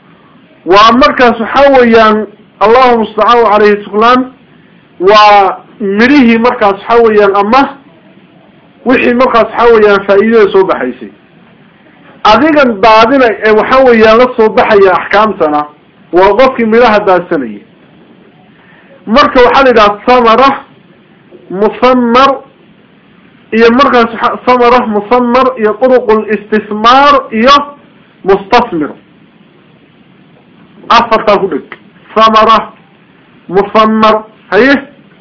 waa markaas waxa weeyaan allahu mustacaan caleyhi tuklaan waa midhihii markaas waxa weeyaan ama wixii markaas waxa weeyaan faa'iidada soo baxaysay adigan daadina ee waxa weeyaan la soo baxaya axkaamtana waa qofkii midhaha daadsanaya marka waxaa la yidhaha samara musamar iyo markaas samara musamar iyo turuq listismaar iyo mustasmir afartaa ku dhig samara musamar haye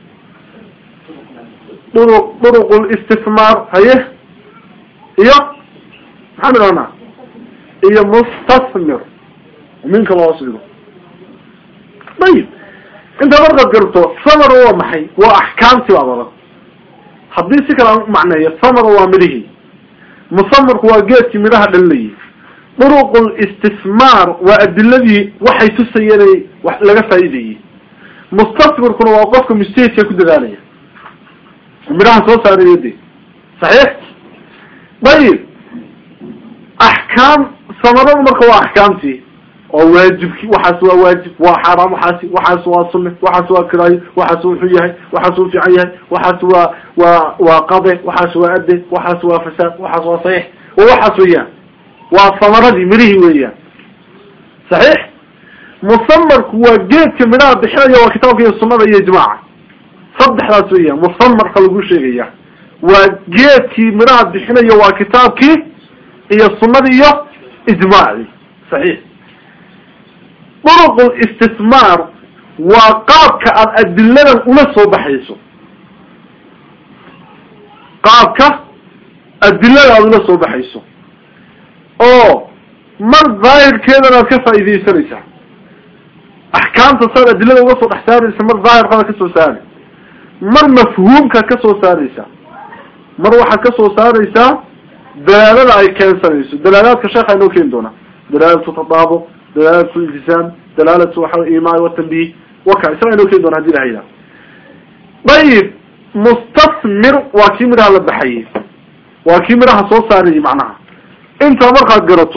duruq duruq listismaar haye iyo maxaan idhahnaa iyo mustasmir minka loos dhigo ayib intaa markaad garto samar waa maxay waa axkaamti baa badan haddii si kale aan macneeyo samar waa midhihii musamarku waa geedkii midhaha dhalinayay duruq listismaar waa adiladii waxay tusayeen wax laga faa'iidayey mustasmirkuna waa qofka mustahidka ku dadaalaya midhaha soo saarayo de saxiix ayib axkaam samaradu marka waa axkaamtii oo waajibki waxaas waa waajib waa xaaraam waxaasi waxaas waa sunne waxaas waa kiraayo waxaas wuxuu yahay waxaas uu fiican yahay waxaas waa waa waa qade waxaas waa ade waxaas waa fasaad waxaas waa saxiix wa waxaas weeyaan waa samaradii midhihii weeyaan saxiix musamarku waa geedka midhaha bixinaya waa kitaabka iyo sunada iyo ijmaaca saddexdaas weeyaan musamarka lagu sheegaya waa geedkii midhaha bixinaya waa kitaabkii iyo sunadii iyo ijmaacii saxiix duruq listismaar waa qaabka aada adiladan ula soo baxayso qaabka adilada aada ula soo baxayso oo mar daahirkeedana aad ka faa'iidaysanaysaa axkaamta saad adilada uga soo dhex saaraysa mar daahirkada ka soo saari mar mafhuumkaad ka soo saaraysaa mar waxaad ka soo saaraysaa dalaalada ay keensanayso dalaalaadka sheekha inoo keeni doonaa dalaalatu tadaabuq dalaalatu iltisaam dalaalatu waxa imaan watanbih waka isaga inoo keeni doona hadi la haydaa ayib mustasmir waa kii midhaha la baxayay waa kii midhaha soo saarayay macnaha intaa markaad garato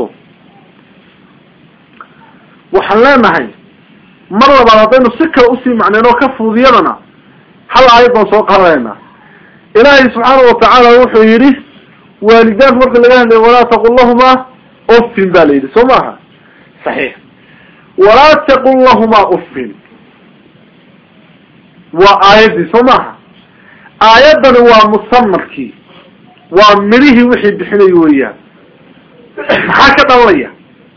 waxaan leenahay mar labaad haddaynu si kale usii macneen oo ka fududiyadana hal aayad baan soo qaadanaynaa ilaahay subxaana watacaala wuxuu yidhi waalidaanku marka laga hadlayo walaa taqul lahuma uffin ba la yidhi soo maaha saxiix walaa taqul lahuma uffin waa aayaddii soo maaha aayaddani waa musamarkii waa midhihii wixii bixinay weeyaan maxaa ka dhalanaya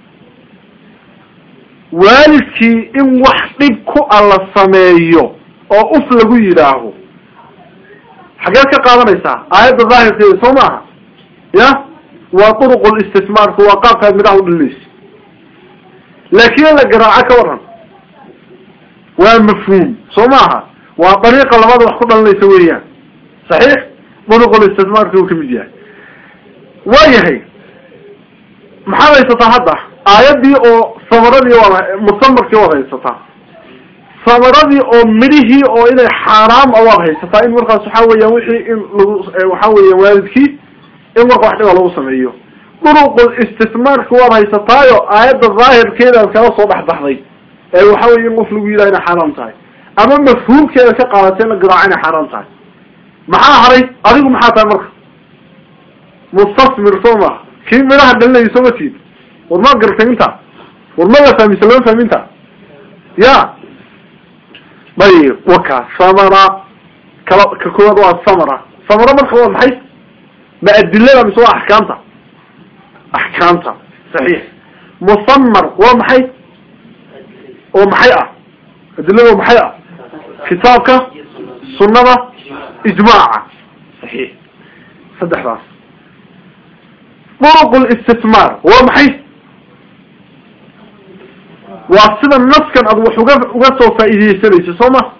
waalidkii in wax dhib ku alla sameeyo oo uf lagu yidhaaho xageed ka qaadanaysaa aayadda daahirkeeda soo maaha ya waa duruq listismaarku waa qaabkaad midhaha udhalinaysa laakiin in la garaaco ka waran waa mafhuum soo maaha waa dariiqa labada wax ku dhalinaysa weeyaan saxiix duruq listismaarka uu kamid yahay waa yahay maxaad haysataa hadda aayaddii oo samaradii waad musamarkii waad haysataa samaradii oo midhihii oo inay xaaraam a waad haysataa in markaas waxa weeyaan wixii in lagu waxa weeyaan waalidkii in marka wax dhiba lagu sameeyo duruqul istismaarka waad haysataayo aayadda daahirkeeda aad kala soo dhexbaxday ee waxa weye in qof lagu yidhaha inay xaaraam tahay ama mafhuumkeeda ka qaadatay in la garaaco inay xaaraam tahay maxaa haray adigu maxaa tahay marka mustasmir soo maha kii midhaha dhalinaya soo ma tiid war ma gartay inta war ma la fahmisa lama fahminta ya ayib waka samara kala ka koowaad waa samara samara marka waa maxay ma adilada mise waa axkaamta axkaamta saxiix musamar waa maxay oo maxay ah adilada oo maxay ah kitaabka sunada ijmaaca saxiix saddexdaas duruq listismaar waa maxay waa sida naskan aad wax uga uga soo faa'iideysanayso soo ma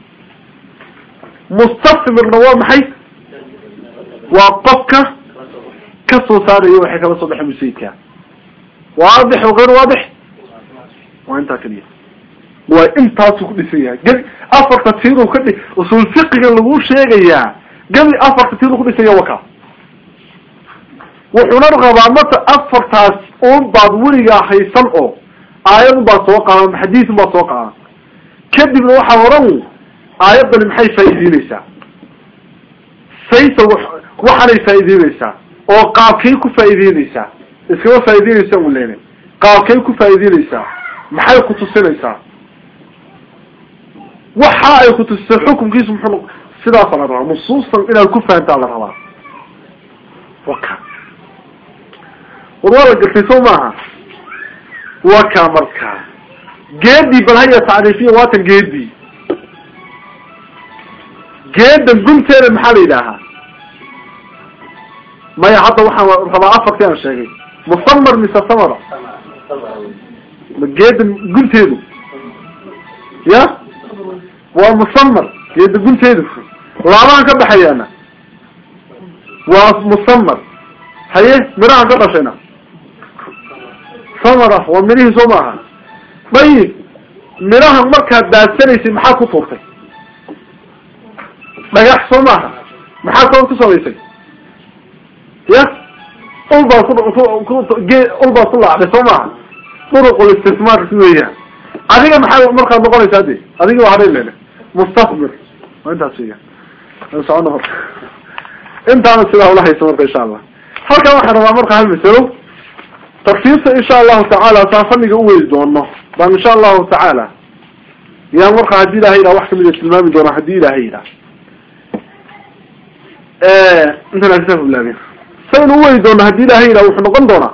mustasmirna waa maxay waa qofka ka soo saarayo waxay kala soo baxay musayidka waadix o gayr waadix waa intaa keliya waa intaasuu ku dhisan yahay gebi afarta tiiruu ka dhi usul fiqiga lagu sheegayaa gebi afarta tiiruu ku dhisan yaha waka wuxuuna rabaa mata afartaas un baad weligaa haysan oo aayad un baad soo qaadan xadiis un baad soo qaadan kadibna waxaa oran aayaddani maxay faa'iideyneysaa sayta waxaanay faa'iideyneysaa oo qaabkay ku faa'iideyneysaa iskama faa'iideyneysa u leynay qaabkay ku faa'iideyneysaa maxay ku tusinaysaa waxa ay ku tusisay xukunkiisu muxuu sidaasa la rabaa nusuustan inaad ku fahantaa la rabaa waka war waa la gartay soo maaha waka markaa geedii bal haya tacriifiya waatan geedii geedan gunteeda maxaa la yidhaahaa maya hadda waxaan rabaa afarkii aan sheegay musamar mise samara ma geedan gunteedu ya waa musamar geeda gunteedu laabahan ka baxayaana waa musamar haye mirahan ka dhashayna samara waa mirihii soo maaha dayib mirahan markaad daadsanaysay maxaad ku tuurtay dhagax soo maaha maxaad sabab ku samaysay ya ul baad ku ul baad ku laacday soo maaha duruqul istismaar weeyaan adiga maxaa markaad noqonaysaa de adiga waa hadhay lele mustaqbir waa intaas weya socono marka intaana sidaa ula haysa marka insha allah halkan waxaan rabaa marka hal masalo tafsiirta insha allahu tacaala saa faniga uweydi doono baan insha allahu tacaala yaan marka haddii ilahay yidhaha wax kamida tilmaami doona haddii ilahay yidhaha intaan kitaabka bilaabin saynu uweydi doona haddii ilahay yidhaha wuxuu noqon doonaa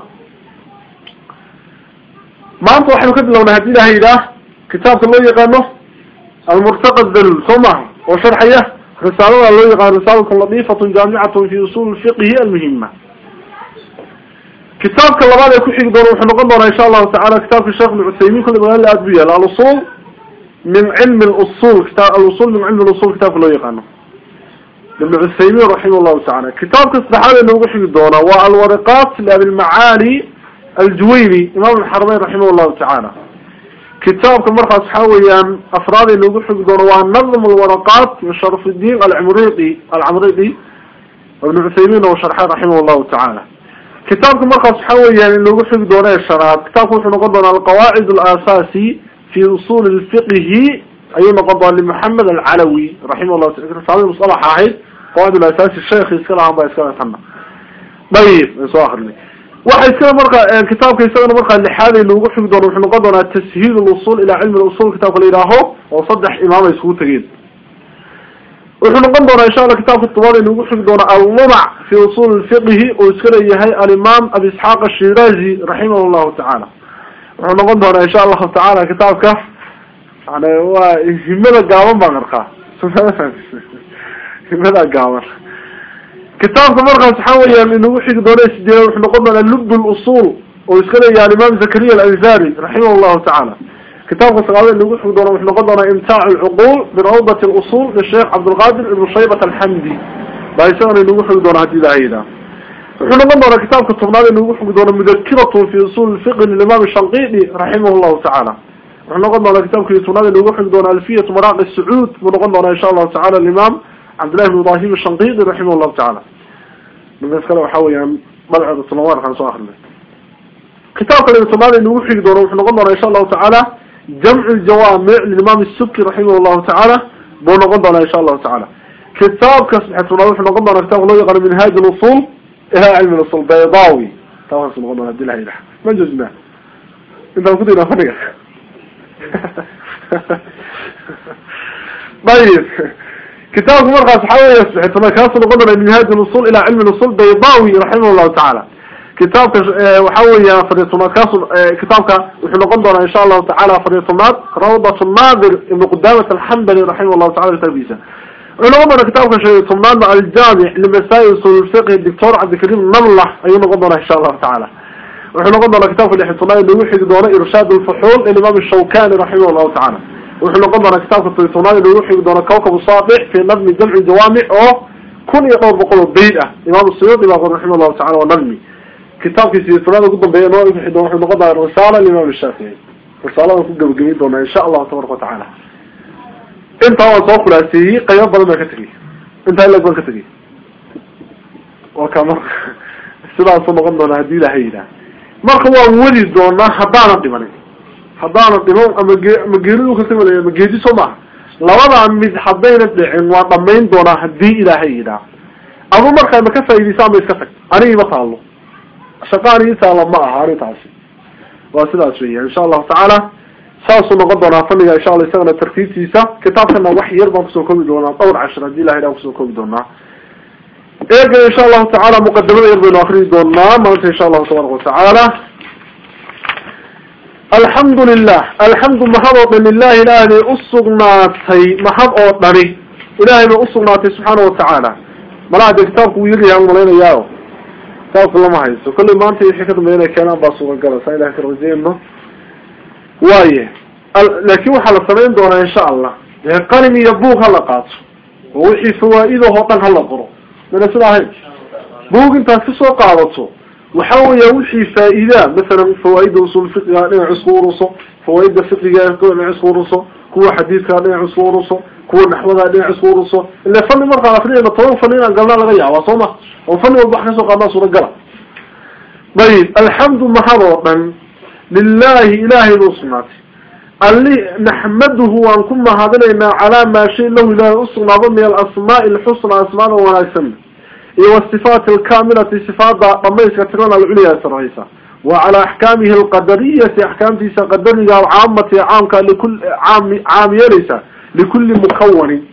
maanta waxaynu ka bilownay haddii ilahay yidhaah kitaabka loo yaqaano almurtaqa dalul soo maaha oo sharxaya risaalada loo yaqaano risaalatun latifatun jaamicatun fi usul fiqhi almuhima kitaabka labaad ee ku xigi doona wuxuu noqon doonaa insha allahu tacala kitaabka sheekh ibn cuthaymin kulli magaala aad bu yaala alusul min cilmi lusul kita alusul min cilmi lusul kitaabka loo yaqaano ibn cuthaymin raximah llahu tacala kitaabka saddexaad ee noogu xigi doona waa alwariqat liabilmacaali aljuwayni imam alxarmeyn raximah llahu tacaala kitaabka markaas waxaa weeyaan afraad ee noogu xigi doono waa nadm alwaraqat min sharaf الdin alcamriqi alcamriqi ibn cuthaymin oo sharxay raximah llahu tacaala kitaabka markaas waxaa weeyaan inoogu xigi doono ee shanaad kitaabka wuxuu noqon doonaa alqawaacid alasaasi fi usul lfiqhi ayuu noqon doona limaxamed alcalawi raximah llahu taala risaalada musalaxa ahayd qawaacid alasaasi sheekhi iska lahaan baa iska tana dayib an soo akrinay waxa iskana marka kitaabka isagana markaa lixaad ay noogu xigi doono wuxuu noqon doonaa tashiil lusul ilaa cilmi usul kitaabka la yidhaaho oo saddex imaam ay iskugu tegeen wuxuu noqon doonaa insha alla kitaabka tobaad ay noogu xigi doona allumac fi usul lfiqhi oo iska leeyahay alimaam abi isxaaq ashirazi raximah llahu tacaala wuxuu noqon doonaa insha allahu tacaala kitaabka yani waa himada gaaban baan arkaa himada gaaban kitaabka markaas waxaa weeyaan inagu xigi doona sideed wuxuu noqon doonaa lub lusul oo iska leeyahay alimaam zakariya alanzari raximah llahu tacaala kitaabka sagaalaad inagu xigi doona wuxuu noqon doonaa imtaac alcuqul birawdat lusul lisheekh cabdilqadir ibn shaybat alxamdi baa isagana inagu xigi doona hadii ilaha yidhaha wuxuu noqon doonaa kitaabka tobnaad inagu xigi doona mudakiratun fi usul fiqi lilimam shanqidi raximah llahu tacaala wuxuu noqon doonaa kitaabka tobnaad inagu xigi doona alfiyat maraaqi sacuud buu noqon doonaa insha allahu tacala alimaam cabdillahi bn ibrahim shanqidi raximah llahu tacaala markaas kale waxa weeyaan magaceeda tulamarkaan soo akrinay kitaabka tobnaad inagu xigi doono wuxuu noqon doonaa insha allahu tacaala jamcu ljawaamic lilimam subki raximah llahu tacaala buu noqon doonaa insha allahu tacaala kitaabka saddex tobnaad wuxuu noqon doonaa kitabka loo yaqaano minhaaj lusul ila cilmi lusul baydawi kitaabkaas noqon doona hadi la yidhaha ma joojna intaan ku daynaa fadhiga ayib kitaabku markaas waxaa weya saddex tobnaad kaasu noqon doona minhaaj lusul ila cilmi lusul baydawi raximah llahu tacaala kitaabka waxa weya fadhiya tobnaad kaasu kitaabka wuxuu noqon doonaa insha allahu tacala fadhiya tobnaad rawdat naadir ibn qudamat alxambali raximah llahu tacala kitaabkiisa wuxuu noqon doonaa kitaabka shan tobnaadna aljaamic limasail usul fiqhi doctor cabdikarim namlah ayuu noqon doonaa insha allahu tacaala wuxuu noqon doonaa kitaabka lix tobnaad noogu xigi doono irshaad lfuxuul limaam shawkani raximah llahu tacaala wuxuu noqon doonaa kitaabka tobnaad noogu xigi doono kawkab saadix fi nadmi jamci jawaamic oo kun iyo dhowr boqol oo bayd ah imaam suyuudi baa qor raximah llahu tacala waa nadmi kitaabkii sideetanaad ugu dambeeya noo wixi doon wuxuu noqon doonaa risaala limaam shaafici risaaladan ku gabagabeyn doonaa insha allahu tabaraka watacaala intaa waan soo khulaaseeyey qaybo badan baan ka tegey intaa ilag baan ka tegey waa ka marka sidaasuu noqon doonaa haddii ilahay yidhaah marka waan wadi doonaa haddaanan dhimanin haddaanan dhiman ama ge ama geeridu ka tamalaya ama geedi soo maaha labadaa mid haddayna dhicin waa dhamayn doonaa hadii ilaahay yidhaah adu markaa ma ka faa'iidaysa ama iska tag anigi ma taalo shaqa anigi taalo ma aha arrintaasi waa sidaas weya insha allahu tacaala saasuu noqon doonaa faniga insha alla isagana tartiibtiisa kitaabkana wax yar baan kusoo koobi doonaa dhowr cashir hadii ilahay dhaan kusoo koobi doonaa eega insha allahu tacaala muqadimada yar baynu akriyi doonaa maanta insha allahu tabaraka watacaala alxamdu lilah alxamdu mahad oo dhan lilahi ilaahay bay usugnaatay mahad oo dhani ilahay bay usugnaatay subxaana watacaala malaha dee kitaabku wuu yaryahay an malaynayaa kitaabku lama haysto kollay maanta wixii ka dambeya inay keenaan baa suuragala saa ilahay ka rajeyno waaye laakin waxaa la samayn doonaa insha allah dee qalin iyo buug hala qaato oo wixii fawaa-idahoo dhan hala qoro mana sida ahayn buug intaad kasoo qaadato waxa weya wixii faa-idaa masalan fawaaida usul fiqiga dhinac isku uruso fawaaida fiqiga dhinac isku uruso kuwa xadiidka dhinac isku uruso kuwa naxwada dhinac isku uruso ila fani markaan akrinayna toban fani inaan galnaa laga yaaba soo ma oo fani walba wax kasoo qaadnaa suuragala ayib alxamdu mahad oo dhan lilahi ilahay buu usugnaatay ali naxmaduhu waan ku mahadinaynaa calaa maa shay lahu ilahay usugnaado min alasmaai alxusna asmaada wanaagsan iyo wasifaati alkamilati sifaada dhamayska tirana alculya saraysa wa calaa axkaamihi alqadariyati axkaamtiisa qadariga alcaamati caamka likul caam caam yeelaysa likulli mukawanin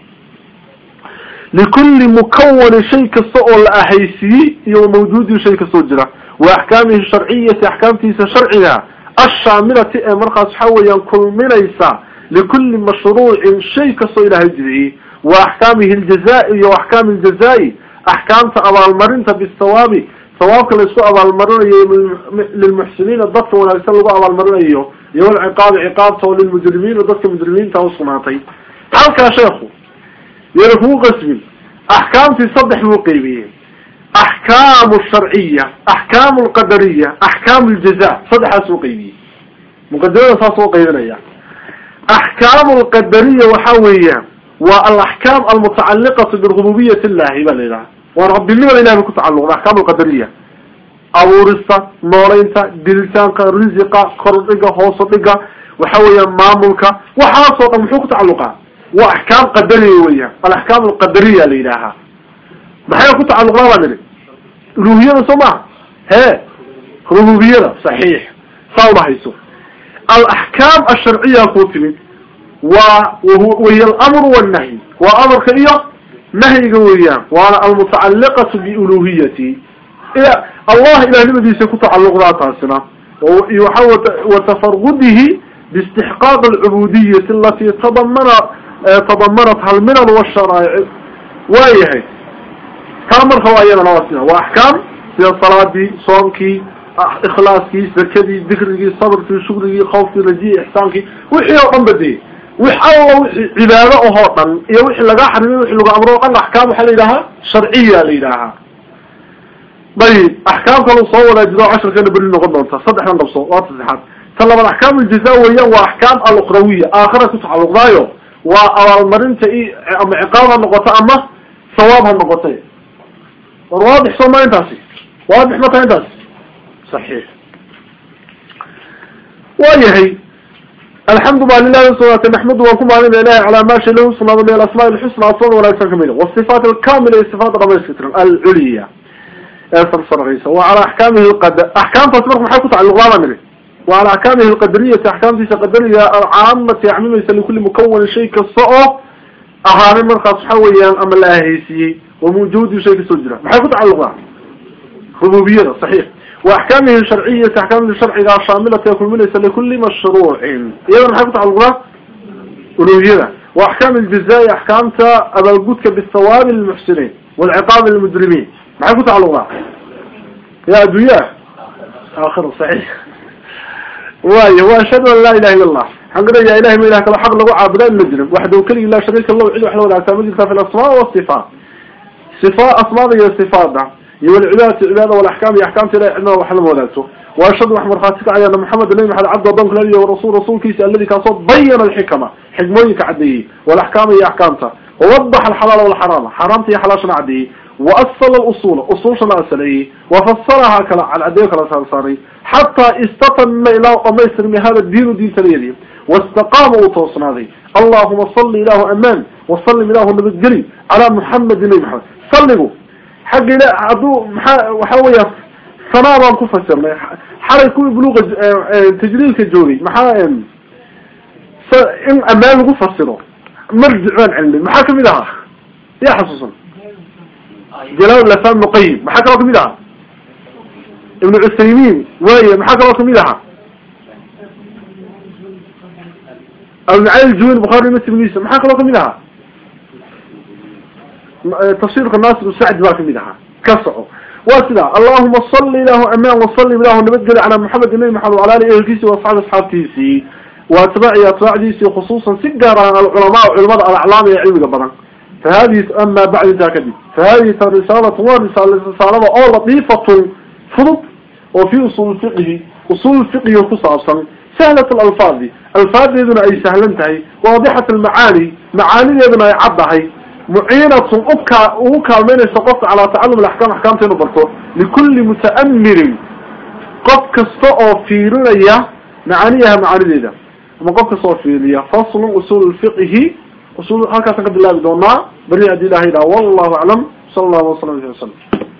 likulli mukawanin shay kasta oo la ahaysiiyey iyo mawjuudi shay kastoo jira wa axkaamihi sharciyati axkaamtiisa sharciga ashaamilati ee markaas waxa weeyaan kulminaysa likulli mashruucin shay kastoo ilaahay jidciyey wa axkaamihi aljaza- iyo axkaami ljazaa-i axkaamta abaalmarinta bisawaabi sawaabka laisku abaalmarinayo lilmuxsiniina dadka wanaagsan lagu abaalmarinayo iyo walciqaabi ciqaabta oo lilmujrimiina dadka mujrimiinta usugnaatay halkaa sheekhu yana kugu qasbin axkaamtii saddex buu qeybiyey axkaamu sharciya axkaamu lqadariya axkaamu ljaza saddexaas uu qeybiyey muqadimada saas oo qeybinaya axkaamu lqadariya waxa weeyaan waa alaxkaam almutacaliqatu birububiyat illahi ba la yidhaha waa rabbinimada ilahi ba ku tacaluqda axkaam alqadariya abuurista nooleynta dilitaanka risiqa kordhiga hooso dhiga waxa weeyaan maamulka waxaasoo dhan muxuu ku tacaluqaa waa axkaam qadariya weeyaan alaxkaam alqadariya la yidhaahaa maxay ku tacaluqdaa baa nidhi uluhiyada soo maha he rububiyada saxiix saa uma hayso alaxkaam asharciya kuu timid waa wahiy alamru wannahyi waa amarka iyo nahyiga weeyaan waana almutacaliqatu biuluhiyati allah ilahnimadiisa ku tacaluqdaa taasina waxa watafargudihi باستحقاق العبودية التي تضمن تضمنتها المنن والشرائع وايهي كامل خوايانا نواسنا واحكام في الصلاة صومكي ikhlaaskii zakadii dikrigii sabrkii shukrigii khawfkii rajii ixsaankii wixii oo dhan badiyey wix alla wixii cibaado ahoo dhan iyo wixii laga xarimay wixii lagu amro o dhan axkaam waxaa la yidhahaa sharciya la yidhaahaa dayib axkaam kalu soo wadaajido casharkana beri noqon doonta saddexdan qabso waa saddexaad ta labaad axkaam uljaza weeyaan waa axkaam alukhrawiya aakhira ku tacaluqdaayo waa abaalmarinta i ama ciqaab ha noqoto ama sawaab ha noqotay war waadix soo ma intaasi waadix ma taha intaasi صحيح ويهي الحمد لله سبحانه نحمده وكم على الله على ما شاء له سبحانه من الأسماء الحسنى أصلا ولا يكون كميلة والصفات الكاملة صفات ربنا ستر العليا أثر صرغيسة وعلى أحكامه القدر أحكام تصبح محاكة على اللغة منه وعلى أحكامه القدرية أحكام تيسا قدرية عامة يعمل يسأل كل مكون شيء كالصعو أهاني من خاص حويا أما الله هيسي وموجود شيء كسجرة محاكة على اللغة ربوبية صحيح واحكامه الشرعية احكام الشرعية شاملة يكون من ليس لكل مشروع ايضا حكمت على الغراء ألوهية واحكام الجزاء احكام ابا الجودك بالثواب للمحسنين والعقاب للمجرمين ما حكمت على الغراء يا ادوية اخر صحيح واي واشهد ان لا اله الا الله حق يا الهي ما اله كلا حق له عابد المجرم وحده وكل لا شريك له وحده وحده ولا تعبد في الاسماء والصفات صفات اسماء هي صفات iyo walcibaadatu cibaada walaxkaam iyo axkaamta ilahi cilmada wax lama wadaagto waashhadu wax markhaati ka cayana maxamed nabi maxamed cabdi adoonka nabi wa rasul rasuulkiisa alladii kaasoo bayana alxikama xikmooyinka caddeeyey walaxkaama iyo axkaamta wawadaxa alxalaala walxaraama xaraamta iyo xalaashana caddeeyey waasala alusula usuushana asaleeyey wafasarahaa kala cadcadeeyo kala saarsaaray xataa istatamma ilaa dhamaystirmi hada diinu diintanayadii wastaqaama uu toosnaaday allahuma salli ilaahu amaan wasallim ilaahu nabadgeli calaa muxamedin nabi maxamed salligu xagga ila hadduu maxaa waxa weya sanaa baan ku fasirnay xalay kuwii buluuqa tajliilka joogay maxaa in amaan lagu fasiro marjic baan celinay maxaa kamid ahaa yaa xasuusan jalaal lafan muqayim maxaa kaloo kamid ahaa ibnu cusaymiin waaya maxaa kaloo kamid ahaa abdulcali juwayl bukhari muslimgiisa maxaa kaloo kamid ahaa tafsiirka naasir sacdi baa kamid ahaa ka soco waa sidaa allahuma salli ilaahu amaan wasalim ilaahu nabadgeli calaa maxamed nabi maxamed wala ali ehelkiisi waasxaabi asxaabtiisii wa atbaaci atbaacdiisii khusuusan si gaar ah alculamaa culamada alaclaam ee cilmiga badan fahadihi ama bacd intaa kadib fahadihi risaalatu waa risaalada oo latiifatun fudud oo fi usul fiqhi usul fiqhiga ku saabsan sahlat alalfaadi alfaadeeduna ay sahlan tahay waadixat almacaani macaanideeduna ay caddahay muciinatun uka ugu kaalmeynaysa qofka calaa tacalum alaxkaam axkaamta inu barto likulli muta'amirin qof kasta oo fiirinaya macaaniyaha macaanideeda ama qof kasta oo fiiriya faslun usul lfiqhi usul halkaasaan ka bilaabi doonaa beri haddii ilaha yidhaha wallahu aclam sala allahu waslam alih wasalam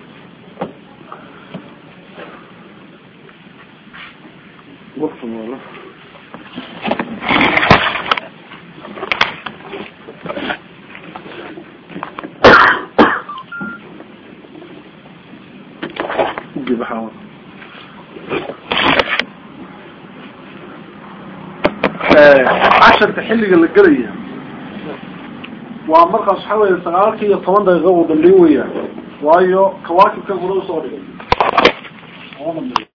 casharka xilliga la gelaya waa markaas waxa weya sagaalkii iyo toban daqiiqa uu dambeyn weya waayo kawaakibkan hore usoo dhigay